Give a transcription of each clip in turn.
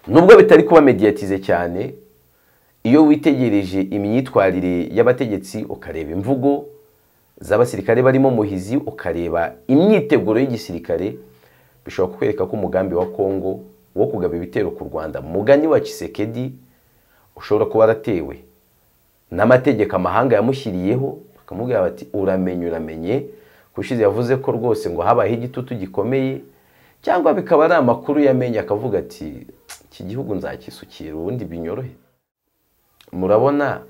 nubwo bitari kuba mediyatize cyane iyo witegereje imyitwarire y'abategetsi ukareba imvugo z'abasirikare barimo muhizi ukareba imyiteguro y'igisirikare bishobora kukwereka ko umugambi wa kongo wo kugaba ibitero ku rwanda mugani wa kisekedi ushobora kuba waratewe n'amategeko amahanga yamushyiriyeho bakamubwira bati uramenye uramenye kushize yavuze ko rwose ngo habayeho igitutu gikomeye cyangwa bikaba ari amakuru yamenye akavuga ati iki gihugu nzakisukira ubundi binyorohe murabona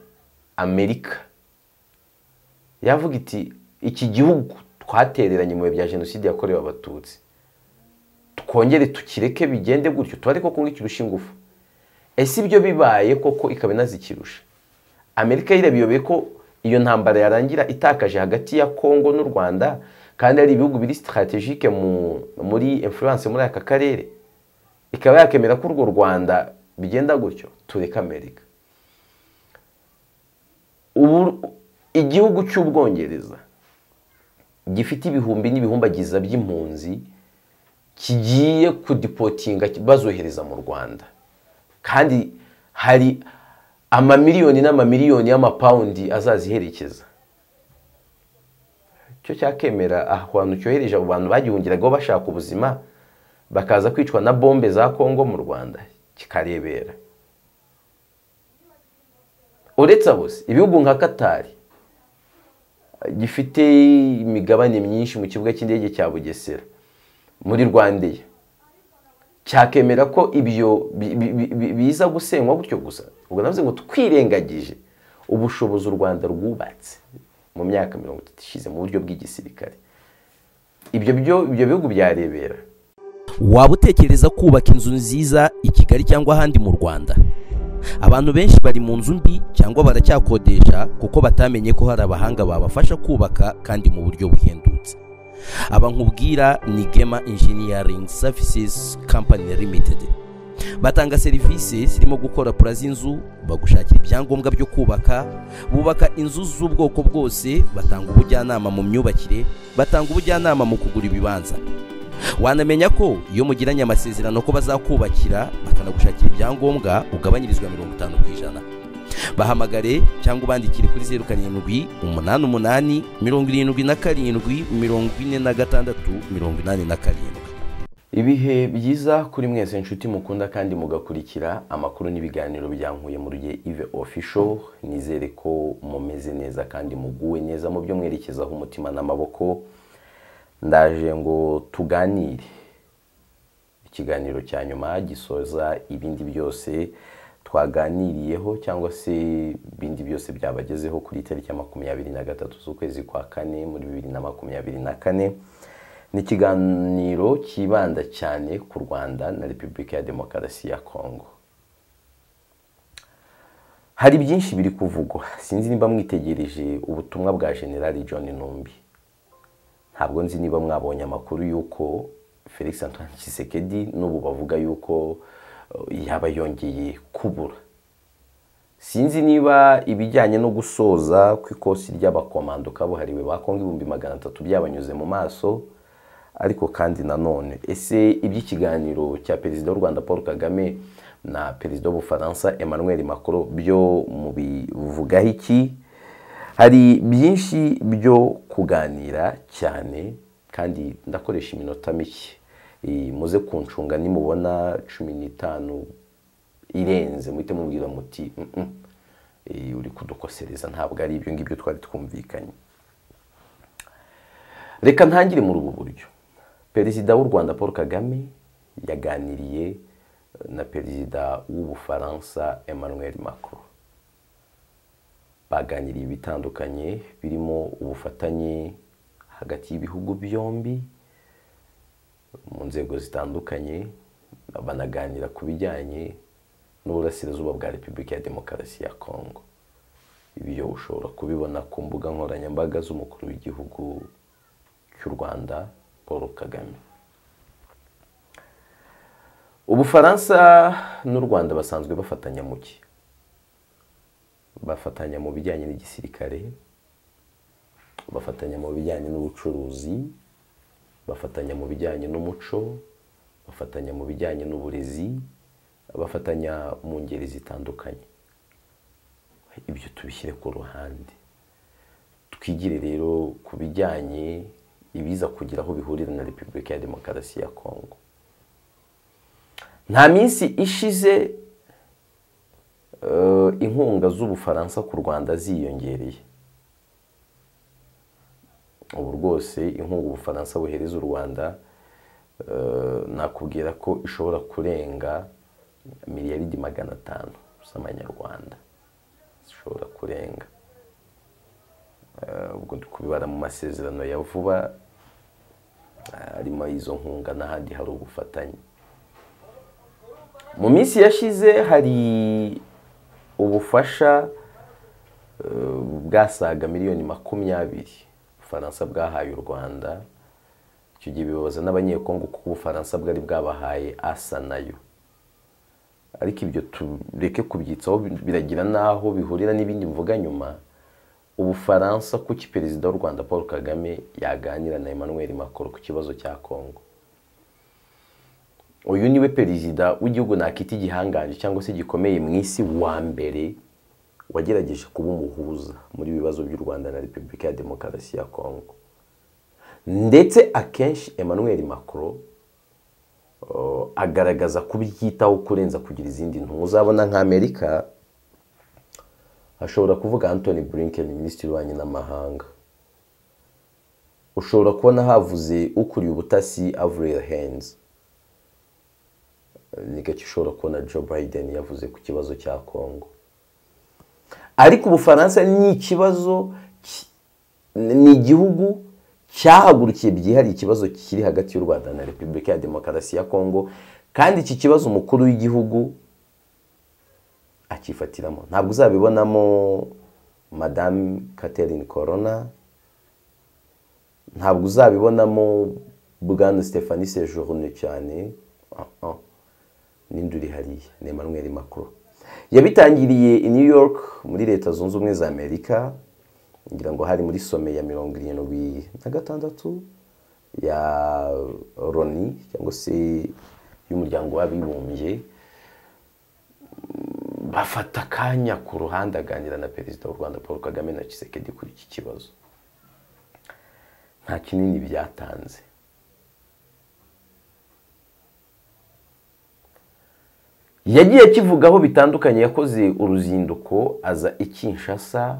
amerika yavuga iti iki gihugu twatereranye mu bihe bya jenoside yakorewe abatutsi twongere tukireke bigende gutyo tuba ariko kumwe kirusha ingufu ese ibyo bibaye koko ikaba inazikirusha amerika yirabiyobeye ko iyo ntambara yarangira itakaje hagati ya kongo n'u rwanda kandi ari ibihugu biri sitaratejike muri influence muri aka karere ikaba yakemera ko urwo rwanda bigenda gutyo tureke amerika ubu igihugu cy'ubwongereza gifite ibihumbi n'ibihumbagiza by'impunzi kigiye kudipotinga bazohereza mu rwanda kandi hari amamiliyoni n'amamiliyoni y'amapawundi azaziherekeza cyo cyakemera ahantu cyohereje abo bantu bagihungiragaho bashaka ubuzima bakaza kwicwa na bombe za kongo mu rwanda kikarebera uretse abo ibihugu nka katari gifite imigabane myinshi mu kibuga cy'indege cya bugesera muri rwandeya cyakemera ko ibyo biza gusenywa gutyo gusa ubwo navuze ngo twirengagije ubushobozi u rwanda rwubatse mu myaka mirongo itatu ishize mu buryo bw'igisirikare ibyo bihugu byarebera waba utekereza kubaka inzu nziza i kigali cyangwa ahandi mu rwanda abantu benshi bari mu nzu mbi cyangwa baracyakodesha kuko batamenye ko hari abahanga babafasha kubaka kandi mu buryo buhendutse aba nkubwira ni gema engineering services company limited batanga serivisi zirimo gukora pura z'inzu bagushakira ibyangombwa byo kubaka bubaka inzu z'ubwoko bwose batanga ubujyanama mu myubakire batanga ubujyanama mu kugura ibibanza wanamenya ko iyo mugiranye amasezerano ko bazakubakira bakanagushakira ibyangombwa ugabanyirizwa mirongo itanu ku ijana bahamagare cyangwa ubandikire kuri zeru karindwi umunani umunani mirongo irindwi na karindwi mirongo ine na gatandatu mirongo inani na karindwi ibihe byiza kuri mwese inshuti mukunda kandi mugakurikira amakuru n'ibiganiro byankuye muri gihe ive ofisho nizere ko mumeze neza kandi muguwe neza mu byo mwerekezaho umutima n'amaboko ndaje ngo tuganire ikiganiro cya nyuma gisoza ibindi byose twaganiriyeho cyangwa se ibindi byose byabagezeho kuri tariki ya makumyabiri na gatatu z'ukwezi kwa kane muri bibiri na makumyabiri na kane ni ikiganiro kibanda cyane ku rwanda na repubulika ya demokarasi ya kongo hari byinshi biri kuvugwa sinzi niba mwitegereje ubutumwa bwa generali john numbi ntabwo nzi niba mwabonye amakuru y'uko felix antoine Tshisekedi n'ubu bavuga y'uko yaba yongeye kubura sinzi niba ibijyanye no gusoza ku ikosi ry'abakomando kabuhariwe ba kongo ibihumbi magana atatu byabanyuze mu maso ariko kandi nanone ese iby'ikiganiro cya perezida w'u rwanda paul kagame na perezida w'ubufaransa emmanuel macron byo mubivugaho iki hari byinshi byo kuganira cyane kandi ndakoresha iminota mike muze kuncunga nimubona cumi n'itanu irenze muhite mubwira muti uri kudukosereza ntabwo ari ibyo ngibyo twari twumvikanye reka ntangire muri ubu buryo perezida w'u rwanda paul kagame yaganiriye na perezida w'ubufaransa emmanuel macron baganiriye ibitandukanye birimo ubufatanye hagati y'ibihugu byombi mu nzego zitandukanye banaganira ku bijyanye n'uburasirazuba bwa repubulika ya demokarasi ya kongo ibyo ushobora kubibona ku mbuga nkoranyambaga z'umukuru w'igihugu cy'u rwanda paul kagame ubufaransa n'u rwanda basanzwe bafatanya mu ki bafatanya mu bijyanye n'igisirikare bafatanya mu bijyanye n'ubucuruzi bafatanya mu bijyanye n'umuco bafatanya mu bijyanye n'uburezi abafatanya mu ngeri zitandukanye ibyo tubishyire ku ruhande twigire rero ku bijyanye ibiza kugira aho bihurira na repubulika ya demokarasi ya kongo nta minsi ishize inkunga z'ubufaransa ku rwanda ziyongereye ubu rwose inkunga ubufaransa buhereza u rwanda nakubwira ko ishobora kurenga miliyaridi magana atanu z'amanyarwanda zishobora kurenga ubwo kubibara mu masezerano ya vuba harimo izo nkunga n'ahandi hari ubufatanye mu minsi yashize hari ubufasha bwasaga miliyoni makumyabiri ubufaransa bwahaye u rwanda icyo gihe bibabaza n'abanyekongo kuko ubufaransa bwari bwabahaye asa nayo ariko ibyo tureke kubyitsaho biragira n'aho bihurira n'ibindi mvuga nyuma ubufaransa kuki perezida w'u rwanda paul kagame yaganira na emmanuel macron ku kibazo cya kongo uyu niwe perezida w'igihugu nakita igihangange cyangwa se gikomeye mu isi wa mbere wagerageje kuba umuhuza muri bibazo by'u rwanda na repubulika ya demokarasi ya kongo ndetse akenshi emmanuel macron agaragaza kubyitaho kurenza kugira izindi ntu uzabona nka amerika hashobora kuvuga Anthony Blinken minisitiri w'ububanyi n'amahanga ushobora kubona havuze ukuriye ubutasi Avril Haines ni gake ushobora kubona Joe Biden yavuze ku kibazo cya kongo ariko ubufaransa ni ikibazo ni igihugu cyahagurukiye byihariye ikibazo kiri hagati y'u rwanda na repubulika ya demokarasi ya kongo kandi iki kibazo umukuru w'igihugu akifatiramo ntabwo uzabibonamo madamu Catherine corona ntabwo uzabibonamo bwana stephanie sejourne cyane n'indi uri hariya ni emmanuel macron yabitangiriye i new york muri leta zunze ubumwe za amerika ngira ngo hari muri some ya mirongo irindwi na gatandatu ya roni cyangwa se y'umuryango w'abibumbye bafata akanya ku ruhande aganira na perezida w'u rwanda paul kagame na Tshisekedi kuri iki kibazo nta kinini byatanze yagiye akivugaho bitandukanye yakoze uruzinduko aza i Kinshasa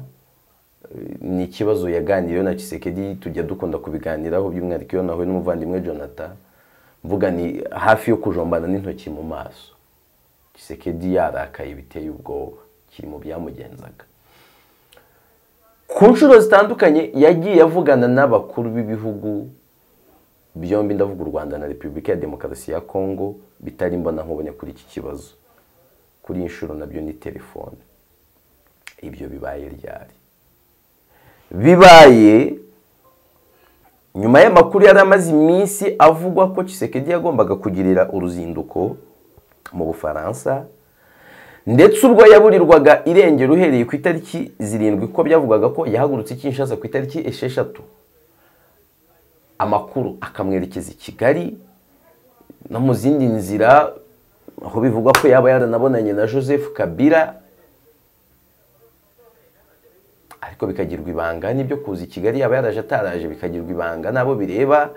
ni ikibazo yaganiriyeho na Tshisekedi tujya dukunda kubiganiraho by'umwihariko iyo nahuye n'umuvandimwe jonathan mvuga ni hafi yo kujombana n'intoki mu maso Tshisekedi yarakaye biteye ubwoba kiri mu byamugenzaga ku nshuro zitandukanye yagiye avugana n'abakuru b'ibihugu byombi ndavuga u rwanda na repubulika ya demokarasi ya kongo bitari mbona nkubonye kuri iki kibazo kuri iyi nshuro nabyo ni telefone ibyo bibaye ryari bibaye nyuma y'amakuru yari amaze iminsi avugwa ko Tshisekedi yagombaga kugirira uruzinduko mu bufaransa ndetse ubwo yaburirwaga irengero uhereye ku itariki zirindwi ko byavugaga ko yahagurutse Kinshasa ku itariki esheshatu amakuru akamwerekeza i kigali no mu zindi nzira aho bivugwa ko yaba yaranabonanye na joseph kabira ariko bikagirwa ibanga n'ibyo kuza i kigali yaba yaraje ataraje bikagirwa ibanga n'abo bireba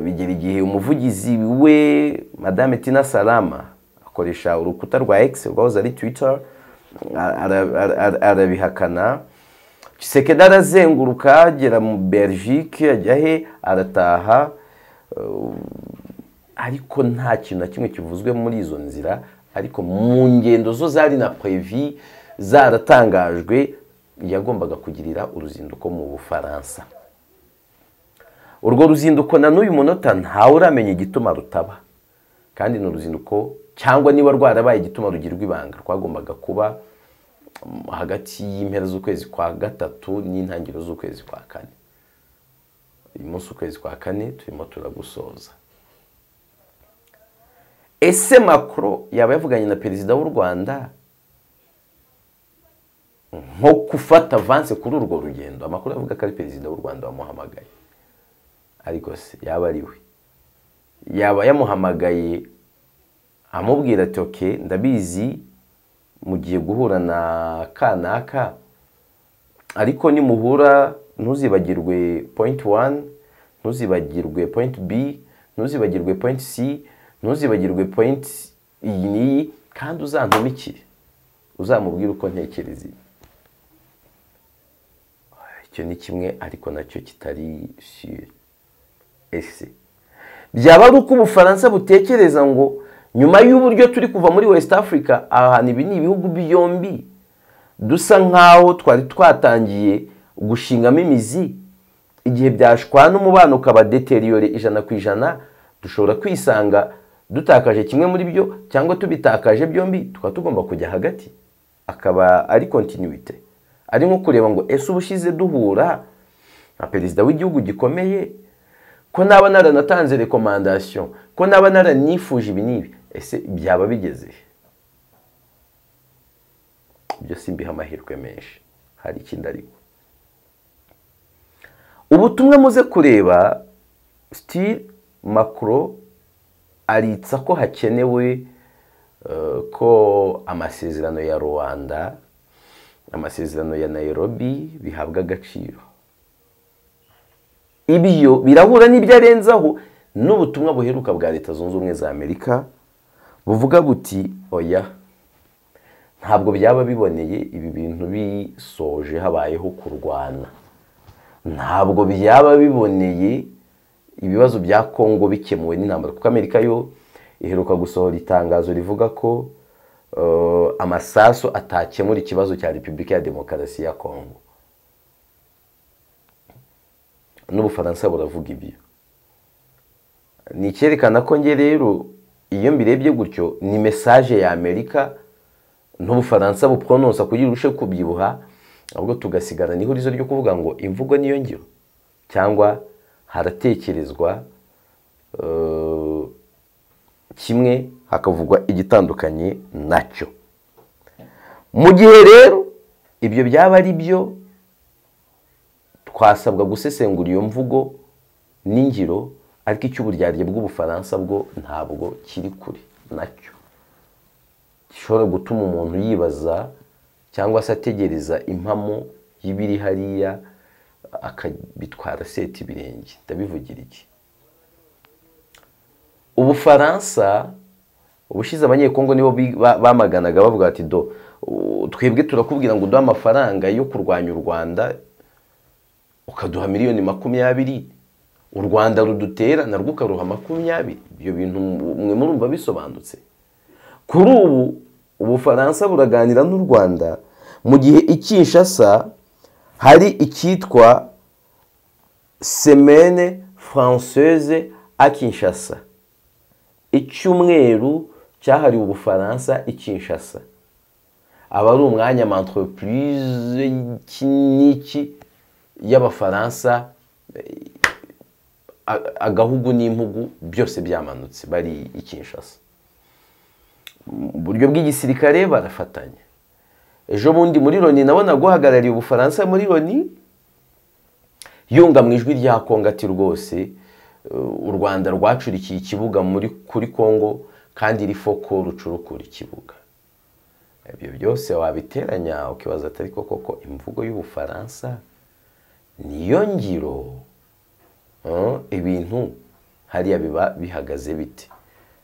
bigera igihe umuvugizi we madame tina salama akoresha urukuta rwa egisi rwahoze ari twita arabihakana Tshisekedi arazenguruka agera mu Belgique ajya he arataha ariko nta kintu na kimwe kivuzwe muri izo nzira ariko mu ngendo zo zari na previ zaratangajwe yagombaga kugirira uruzinduko mu bufaransa urwo ruzinduko na n'uyu munota ntawe uramenya igituma rutaba kandi ni uruzinduko cyangwa niba rwarabaye igituma rugirwa ibanga rwagombaga kuba hagati y'impera z'ukwezi kwa gatatu n'intangiriro z'ukwezi kwa kane uyu munsi ukwezi kwa kane turimo turagusoza ese makoro yaba yavuganye na perezida w'u rwanda nko gufata avanse kuri urwo rugendo amakuru avuga ko ari perezida w'u rwanda wamuhamagaye ariko se yaba ari we yaba yamuhamagaye amubwira ati oke ndabizi mugiye guhura na kanaka ariko nimuhura ntuzibagirwe point one ntuzibagirwe point b ntuzibagirwe point c ntuzibagirwe point iyi n'iyi kandi uzantumikire uzamubwire uko ntekereza ibi icyo ni kimwe ariko nacyo kitari sure ese byaba ari uko ubufaransa butekereza ngo nyuma y'uburyo turi kuva muri west africa ahantu ibi ni ibihugu byombi dusa nk'aho twari twatangiye gushingamo imizi igihe byashwana umubano ukaba deteriyore ijana ku ijana dushobora kwisanga dutakaje kimwe muri byo cyangwa tubitakaje byombi tukaba tugomba kujya hagati akaba ari kontinuwite ari nko kureba ngo ese ubushize duhura nka perezida w'igihugu gikomeye ko naba naranatanze rekomandasiyo ko naba naranifuje ibi n'ibi ese byaba bigeze ibyo si mbiha amahirwe menshi hari ikindi ariko ubutumwa muze kureba sitiri makuro aritsa ko hakenewe ko amasezerano ya rwanda amasezerano ya nairobi bihabwa agaciro ibyo birahura n'ibyo arenzaho n'ubutumwa buheruka bwa leta zunze ubumwe za amerika buvuga buti oya ntabwo byaba biboneye ibi bintu bisoje habayeho kurwana ntabwo byaba biboneye ibibazo bya kongo bikemuwe n'intambara kuko amerika yo iheruka gusohora itangazo rivuga ko amasaso atakemura ikibazo cya repubulika ya demokarasi ya kongo n'ubufaransa buravuga ibyo ni icyerekana ko nge rero iyo mbirebye gutyo ni mesaje ya amerika n'ubufaransa bupronosa kugira urushe kubyibuha ahubwo tugasigara n'ihurizo ryo kuvuga ngo imvugo niyo ngiro cyangwa haratekerezwa kimwe hakavugwa igitandukanye nacyo mu gihe rero ibyo byaba ari byo twasabwa gusesengura iyo mvugo n'ingiro ariko icy'uburyarya bw'ubufaransa bwo ntabwo kiri kure nacyo gishobora gutuma umuntu yibaza cyangwa se ategereza impamo y'ibiri hariya akabitwara seta ibirenge ndabivugira iki ubufaransa ubushize abanyekongo nibo bamaganaga bavuga ati do twebwe turakubwira ngo uduhe amafaranga yo kurwanya u rwanda ukaduha miliyoni makumyabiri u rwanda rudutera narwo ukaruha makumyabiri ibyo bintu mwe murumva bisobanutse kuri ubu ubufaransa buraganira n'u rwanda mu gihe ikinshasa hari icyitwa semene francaise a kinshasa icyumweru cyahariwe ubufaransa i kinshasa aba ari umwanya entreprise iki n'iki y'abafaransa agahugu n'impugu byose byamanutse bari i kinshasa buryo bw'igisirikare barafatanya ejo bundi muri loni nabona guhagarariye ubufaransa muri loni yunga mu ijwi rya kongo ati rwose u rwanda rwacurikiye ikibuga muri kuri kongo kandi rifo ko rucurukura ikibuga ibyo byose wabiteranya ukibaza atari koko ko imvugo y'ubufaransa niyo ngiro ibintu hariya biba bihagaze bite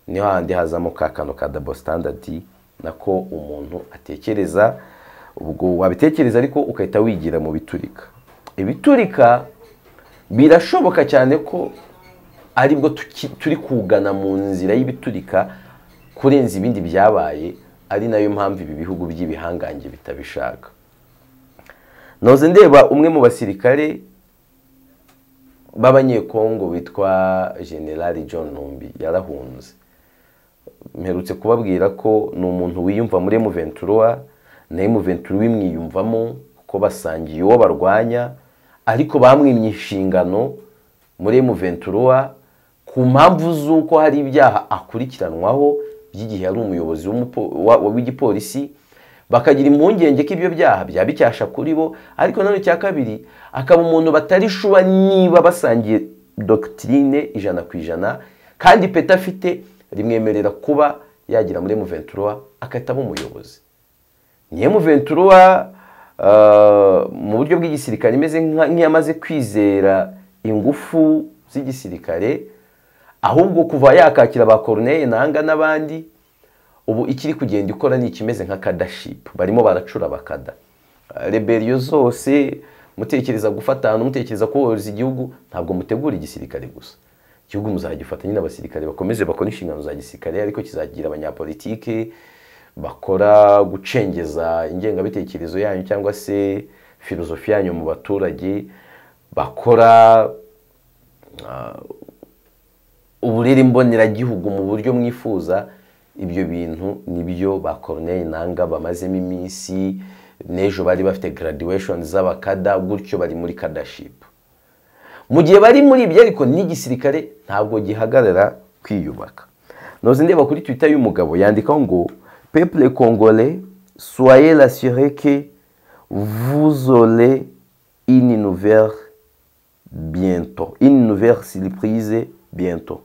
niho handi hazamo ka kantu ka dabo sitandadi nako umuntu atekereza ubwo wabitekereza ariko ugahita wigira mu biturika ibiturika birashoboka cyane ko aribwo turi kugana mu nzira y'ibiturika kurenza ibindi byabaye ari nayo mpamvu ibi bihugu by'ibihangange bitabishaka noze ndeba umwe mu basirikare b'abanyekongo witwa generali john numbi yarahunze mperutse kubabwira ko ni umuntu wiyumva muri muventura nawe muventura wimwiyumvamo kuko basangiye uwo barwanya ariko bamwimye inshingano muri muventura ku mpamvu z'uko hari ibyaha akurikiranwaho by'igihe yari umuyobozi w'igipolisi bakagira impungenge ko ibyo byaha byaba icyasha kuri bo ariko nanone cya kabiri akaba umuntu batarishuba niba basangiye dogitirine ijana ku ijana kandi peta afite rimwemerera kuba yagira muri muventura akahita aba umuyobozi niyo muventura mu buryo bw'igisirikare imeze nk'iyamaze kwizera ingufu z'igisirikare ahubwo kuva yakakira ba koroneye nanga n'abandi ubu ikiri kugenda ikora ni ikimeze nka kadashipu barimo baracura bakada reberiyo zose mutekereza gufata ahantu mutekereza kohereza igihugu ntabwo mutegura igisirikare gusa igihugu muzagifatanya n'abasirikare bakomeze bakora inshingano za gisirikare ariko kizagira abanyapolitike bakora gucengeza ingengabitekerezo yanyu cyangwa se filozofi yanyu mu baturage bakora uburere mboneragihugu mu buryo mwifuza ibyo bintu nibyo ba koroneri nanga bamazemo iminsi n'ejo bari bafite graduation z'abakada gutyo bari muri kadashipu mu gihe bari muri ibyo ariko n'igisirikare ntabwo gihagarara kwiyubaka noze ndeba kuri twitter y'umugabo yandikaho ngo peuple congolais, soyez l'assuré que vous aurez une nouvelle bientôt, une nouvelle surprise bientôt.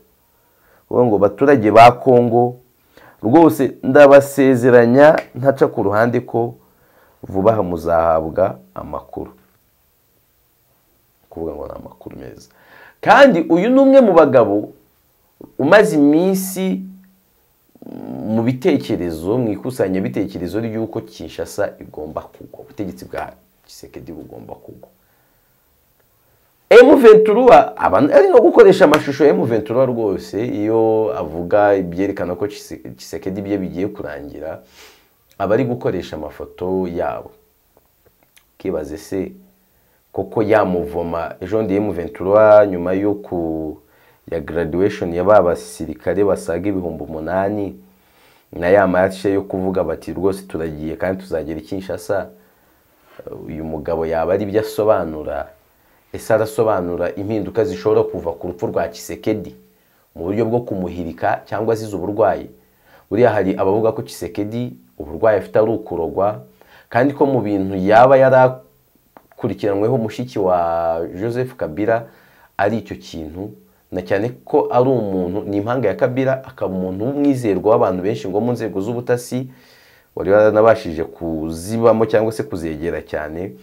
Ubu ngo baturage ba Congo rwose ndabasezeranya ntaca ku ruhande ko vuba aha muzahabwa amakuru kuvuga ngo ni amakuru meza kandi uyu ni umwe mu bagabo umaze iminsi mu bitekerezo mu ikusanyabitekerezo ry'uko kinshasa igomba kugwa ubutegetsi bwa gisekedi bugomba kugwa emu ventura ari no gukoresha amashusho ya emu ventura rwose iyo avuga ibyerekana ko gisekedi bye bigiye kurangira aba ari gukoresha amafoto yabo ukibaze se koko yamuvoma ejo ndi emu ventura nyuma yo ku ya graduation ya ba basirikare basaga ibihumbi umunani na ya mace yo kuvuga bati rwose turagiye kandi tuzagera ikinshasa uyu mugabo yaba ari ibyo asobanura ese arasobanura impinduka zishobora kuva ku rupfu rwa kisekedi mu buryo bwo kumuhirika cyangwa azize uburwayi buriya hari abavuga ko kisekedi uburwayi afite ari ukurogwa kandi ko mu bintu yaba yarakurikiranweho mushiki wa joseph kabila ari icyo kintu na cyane ko ari umuntu ni impanga ya kabira akaba umuntu w'umwizerwa w'abantu benshi ngo mu nzego z'ubutasi wari waranabashije kuzibamo cyangwa se kuzegera cyane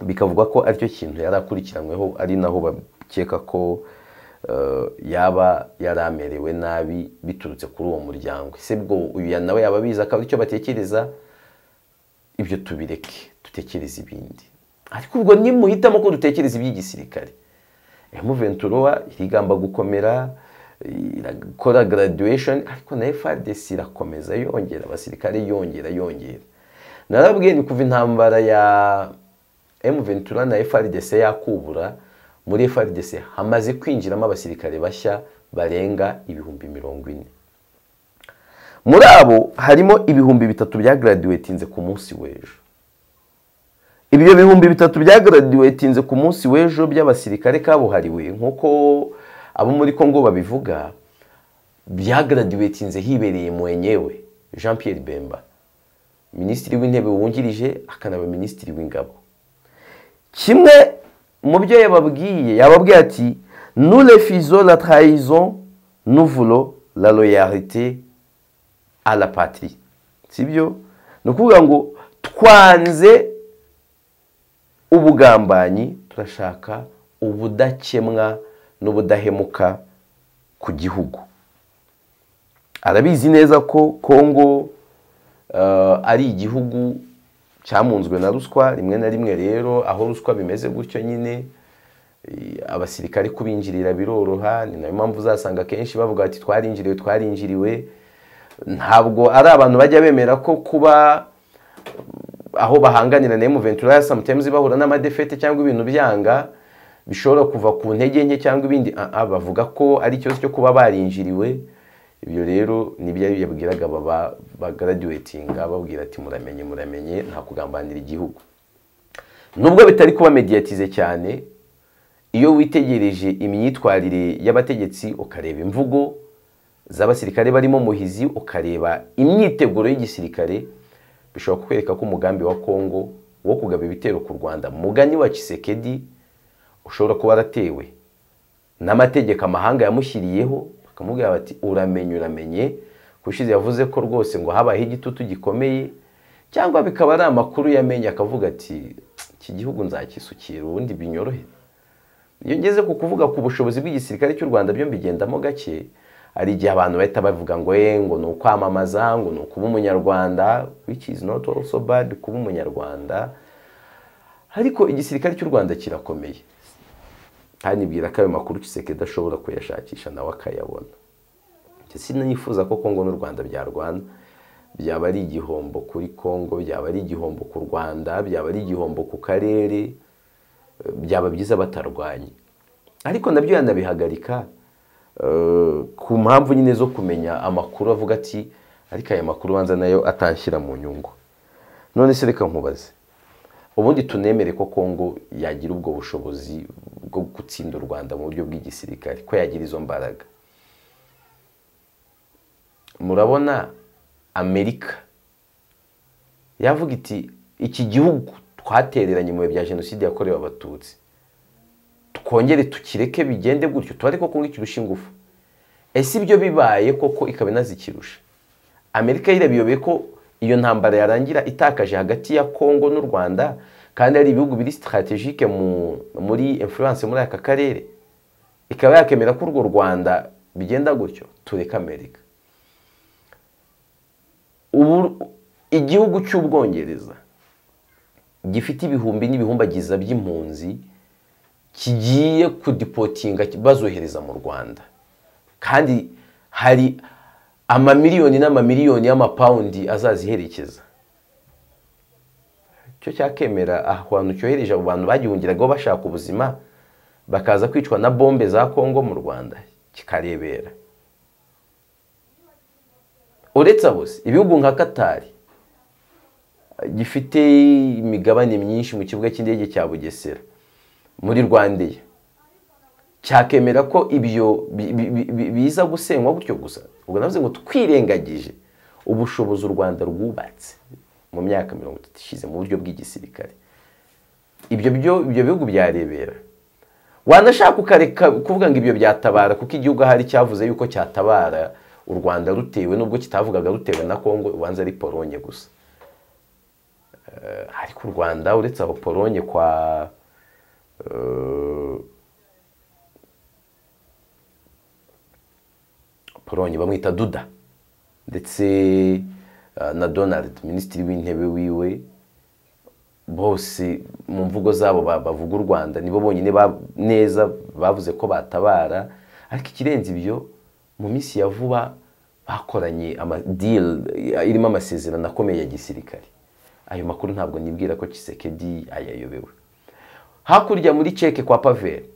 bikavugwa ko aricyo kintu yari akurikiranyweho ari naho bakeka ko yaba yari amerewe nabi biturutse kuri uwo muryango ese bwo uyu nawe yaba abizi akaba aricyo batekereza ibyo tubireke dutekereze ibindi ariko ubwo nimuhitamo ko dutekereza iby'igisirikare emuventura irigamba gukomera irakora graduation ariko na FARDC irakomeza yongera abasirikare yongera yongera narabwiye ni kuva intambara ya emuventura na FARDC yakubura muri FARDC hamaze kwinjiramo abasirikare bashya barenga ibihumbi mirongo ine muri abo harimo ibihumbi bitatu byagraduatinze ku munsi w'ejo ibyo bihumbi bitatu byagaradiwetinze ku munsi w'ejo by'abasirikare kabuhariwe nk'uko abo muri congo babivuga byagaradiwetinze hibereye mwenyewe jean Pierre bemba minisitiri w'intebe wungirije akanaba minisitiri w'ingabo kimwe mu byo yababwiye yababwiye ati nurefizo la trahizo nuvulo la loyalite a la patrie sibyo ni ukuvuga ngo twanze ubugambanyi turashaka ubudakemwa n'ubudahemuka ku gihugu arabizi neza ko kongo ari igihugu cyamunzwe na ruswa rimwe na rimwe rero aho ruswa bimeze gutyo nyine abasirikare kubinjirira biroroha ni nayo mpamvu uzasanga akenshi bavuga ati twarinjiriwe twarinjiriwe ntabwo ari abantu bajya bemera ko kuba aho bahanganira na emuventura sometimes bahura n'amadefete cyangwa ibintu byanga bishobora kuva ku ntege nke cyangwa ibindi bavuga ko ari ikibazo cyo kuba barinjiriwe ibyo rero nibyo yabwiraga bagaradiwetinga babwira ati muramenye muramenye nta kugambanira igihugu nubwo bitari kuba mediyatize cyane iyo witegereje imyitwarire y'abategetsi ukareba imvugo z'abasirikare barimo muhizi ukareba imyiteguro y'igisirikare bishobora kukwereka ko umugambi wa kongo wo kugaba ibitero ku rwanda mugani wa kisekedi ushobora kuba waratewe n'amategeko amahanga yamushyiriyeho bakamubwira bati uramenye uramenye kushize yavuze ko rwose ngo habayeho igitutu gikomeye cyangwa bikaba ari amakuru yamenye akavuga ati iki gihugu nzakisukira ubundi binyorohe iyo ngeze ku kuvuga ku bushobozi bw'igisirikare cy'u rwanda byo mbigendamo gake hari igihe abantu bahita bavuga ngo ye ngo ni ukwamamaza ngo ni ukuba umunyarwanda which is not also bad kuba umunyarwanda ariko igisirikare cy'u rwanda kirakomeye nibwira ko ayo makuru kiseke adashobora kuyashakisha nawe akayabona sinifuza ko kongo n'u rwanda byarwana byaba ari igihombo kuri kongo byaba ari igihombo ku rwanda byaba ari igihombo ku karere byaba byiza batarwanye ariko nabyo yanabihagarika ku mpamvu nyine zo kumenya amakuru avuga ati ariko aya makuru ubanza nayo atanshyira mu nyungu none se reka nkubaze ubundi tunemere ko kongo yagira ubwo bushobozi bwo gutsinda u rwanda mu buryo bw'igisirikare ko yagira izo mbaraga murabona amerika yavuga iti iki gihugu twatereranye mu bihe bya jenoside yakorewe abatutsi twongere tukireke bigende gutyo tubare ko kongo ikirusha ingufu ese ibyo bibaye koko ikaba inazikirusha amerika yirabiyobeye ko iyo ntambara yarangira itakaje hagati ya kongo n'u rwanda kandi ari ibihugu biri sitarategike muri influence muri aka karere ikaba yakemera ko urwo rwanda bigenda gutyo tureke amerika ubu igihugu cy'ubwongereza gifite ibihumbi n'ibihumbagiza by'impunzi kigiye kudipotinga bazohereza mu rwanda kandi hari amamiliyoni n'amamiliyoni y'amapawundi azaziherekeza icyo cyakemera ahantu cyohereje abo bantu bagihungiragaho bashaka ubuzima bakaza kwicwa na bombe za kongo mu rwanda kikarebera uretse abo ibihugu nka katari gifite imigabane myinshi mu kibuga cy'indege cya bugesera muri rwandeya cyakemera ko ibyo biza gusenywa gutyo gusa ubwo navuze ngo twirengagije ubushobozi u rwanda rwubatse mu myaka mirongo itatu ishize mu buryo bw'igisirikare ibyo ibyo bihugu byarebera wanashaka ukareka kuvuga ngo ibyo byatabara kuko igihugu ahari cyavuze yuko cyatabara u rwanda rutewe n'ubwo kitavugaga rutewe na kongo ubanza ari polonye gusa ariko u rwanda uretse aho polonye kwa polonye bamwita duda ndetse na donald minisitiri w'intebe wiwe bose mu mvugo zabo bavuga u rwanda nibo bonyine neza bavuze ko batabara ariko ikirenze ibyo mu minsi ya vuba bakoranye amadiri irimo amasezerano akomeye ya gisirikare ayo makuru ntabwo nibwira ko kisekedi ayayobewe hakurya muri ceke kwa paveri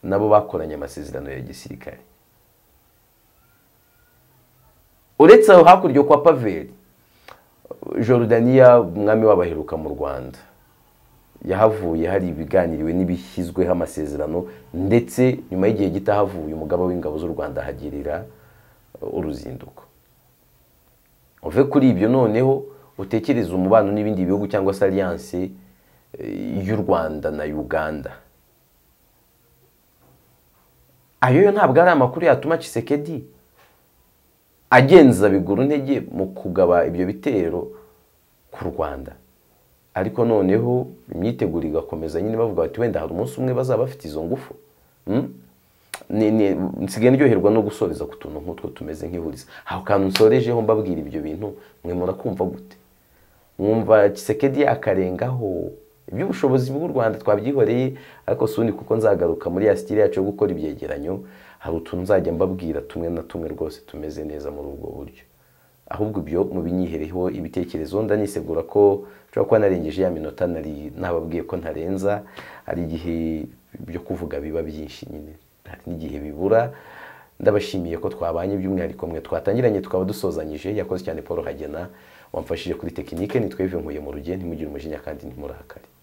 nabo bakoranye amasezerano ya gisirikare uretse aho hakurya kwa paveri jorudaniya umwami wabaheruka mu rwanda yahavuye hari ibiganiriwe n'ibishyizweho amasezerano ndetse nyuma y'igihe gito ahavuye umugaba w'ingabo z'u rwanda ahagirira uruzinduko uve kuri ibyo noneho utekereze umubano n'ibindi bihugu cyangwa se aliyanse y'u rwanda na uganda ayo yo ntabwo ari amakuru yatuma Kisekedi agenza bigura intege mu kugaba ibyo bitero ku rwanda ariko noneho imyiteguro igakomeza nyine bavuga bati wenda hari umunsi umwe bazaba bafite izo ngufu nsigaye ndyoherwa no gusoreza ku tuntu nk'utwo tumeze nk'ihuriza aho kantu nsorejeho mbabwira ibyo bintu mwe murakumva gute mwumva kisekedi akarengaho iby'ubushobozi bw'u rwanda twabyihoreye ariko suni kuko nzagaruka muri ya sitire yacu yo gukora ibyegeranyo hari utuntu nzajya mbabwira tumwe na tumwe rwose tumeze neza muri ubwo buryo ahubwo ibyo mubinyihereho ibitekerezo ndanisegura ko nshobora kuba narengeje ya minota nari nababwiye ko ntarenza hari igihe byo kuvuga biba byinshi nyine hari n'igihe bibura ndabashimiye ko twabanye by'umwihariko mwe twatangiranye tukaba dusozanyije yakoze cyane paul hagena wamfashije kuri tekinike nitwevuye nkuye mu rugendo ntimugire umujinya kandi ntimurakare